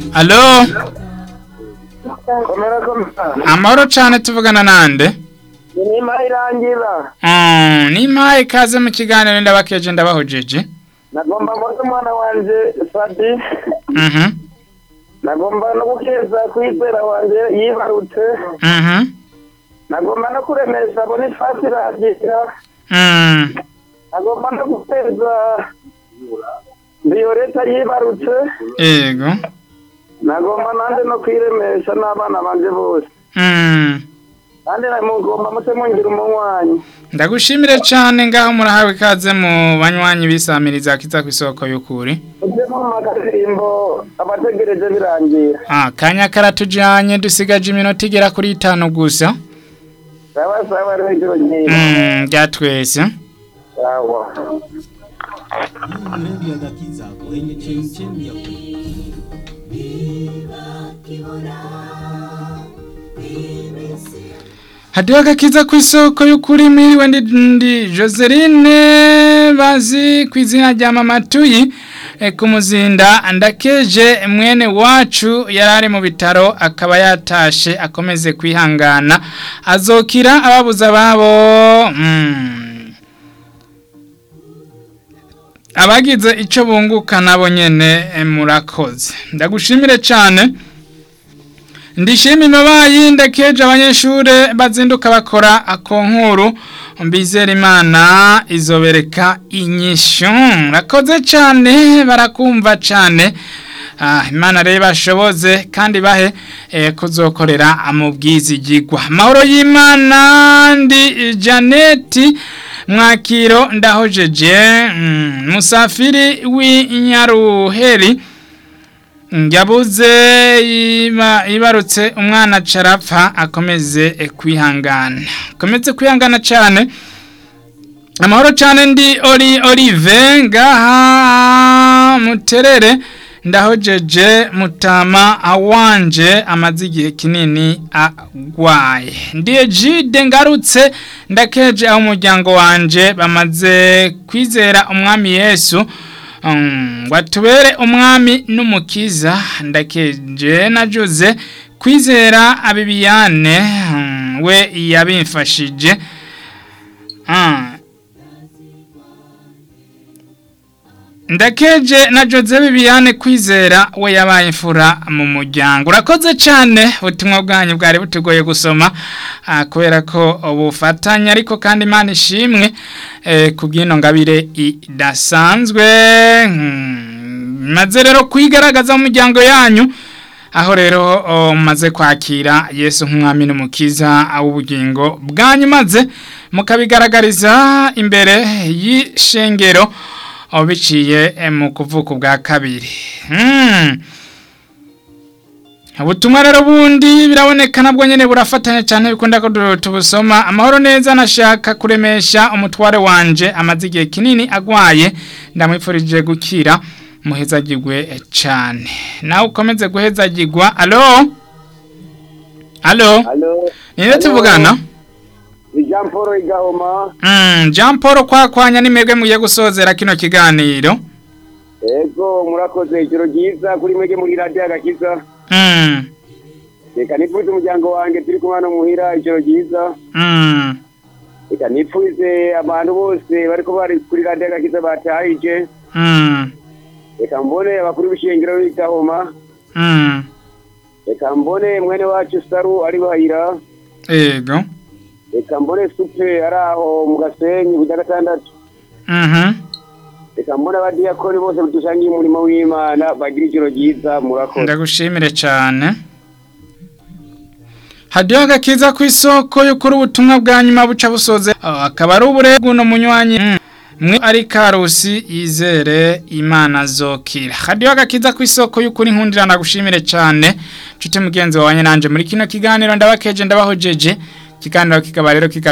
alo komera komera amahoro cane tuvugana nande inima irangira Mm, nimpaye ikaze mu kiganiro ndabakeje ndabahojeje nagomba mbona umwana wanje sadi Mhm, nagomba no gukeza kwizera wanje yibarutse mhm, nagomba no kuremesha bonifasi ragira mm. nagomba no guteza violeta yibarutse Ego. nagomba nanje no kwiremesha n'abana banje bose Mm. kandi mugomba mute mungira umunywanyi Ndagushimire cane ngaho murahawe ikaze mu banywanyi bisamiriza kiza kw'isoko y'ukuri. uje mu makaririmbo abategereje birangira Ah, kanya karatujanye dusigaje iminota igera kuri itanu gusa. sawa sawa rero ijoro ryiza Mm, rya twese. sawa Redio Gakiza kwenye chemchemi ya kweli. Hadiyo agakiza kw'isoko y'ukuri miriwe ndi, ndi Joseline bazi kw'izina rya Mama Tuyi e, ku muzinda ndakeje mwene wacu yarari mu bitaro akaba yatashe akomeze kwihangana azokira ababuza babo mm. abagize ico bunguka nabo nyene e, murakoze ndagushimire cane ndishima imabayi ndakeje abanyeshure bazinduka bakora akonkuru mbizera imana izobereka inyishu rakoze cane barakumva cane Ah, imana rero bashoboze kandi bahe eh, kuzokorera mu bwizigigwa mahoro y'imana ndi janeti mwakiro ndahojeje mm, musafiri w'inyaruheri Yabuze iba ibarutse umwana carapfa akomeze eh, kwihangana. Akomeze kwihangana cyane. Amahoro cyane ndi Oli Olive ngaha muterere ndahojeje mutama awanje amaze igihe kinini agwaye. Ndiye jide ngarutse ndakeje aho umuryango wanje bamaze kwizera umwami Yesu. Um, watubere umwami n'umukiza ndakeje najuze kwizera abibiyane um, we yabimfashije um, ndakeje na Jose Bibiane kwizera we yabaye imfura mu muryango urakoze cyane ubutumwa bwanyu bwari butugoye gusoma ah, kubera ko ubufatanye ariko kandi Imana ishimwe eh, kubw'ino ngabire idasanzwe hmm, maze rero kwigaragaza mu muryango yanyu aho rero oh, maze kwakira Yesu nk'umwami n'umukiza w'ubugingo bwanyu maze mukabigaragariza imbere y'ishengero aho biciye eh, mu kuvuka bwa kabiri Hmm. ubutumwa rero bundi biraboneka nabwo nyene burafatanya cyane bikunda ko du- tubusoma amahoro neza nashaka kuremesha umutware wanje amaze igihe kinini agwaye ndamwifurije gukira muhezagirwe eh, cyane nawe ukomeze guhezagirwa alo alo alo ninde tuvugana ni jean paul igahoma Mm, Jean Paul kwakwanya nimwebwe mugiye gusozera kino kiganiro ego murakoze ijoro ryiza kuri mwege muri radiyo agakiza Mm, reka nipfuze umuryango wanjye turi kumwe hano muhira ijoro ryiza mm, reka nipfuze abantu bose bariko bari kuri radiyo agakiza batahije mm, reka mbone abakuru b'ishengero b'igahoma mm. reka mbone mwene wacu saru ari bahira Ego. reka mbone supe ari aho mu gasenyi ku gatandatu Mhm. reka mbone abadiyakoni bose dusangiye umurimo w'imana bagira ijoro ryiza murakoze Ndagushimire cyane. Hadiyo agakiza ku isoko y'ukuri ubutumwa bwa nyuma buca busoze Ah, akaba ari uburebwe no munywanyi Mm. mwe ari karusi yizere imana zokira hadiyo agakiza ku isoko y'ukuri nkundira ndagushimire cyane nshuti mugenzi wawe nanje muri kino kiganiro ndabakeje ndabahojeje ikiganiro kikaba rero kika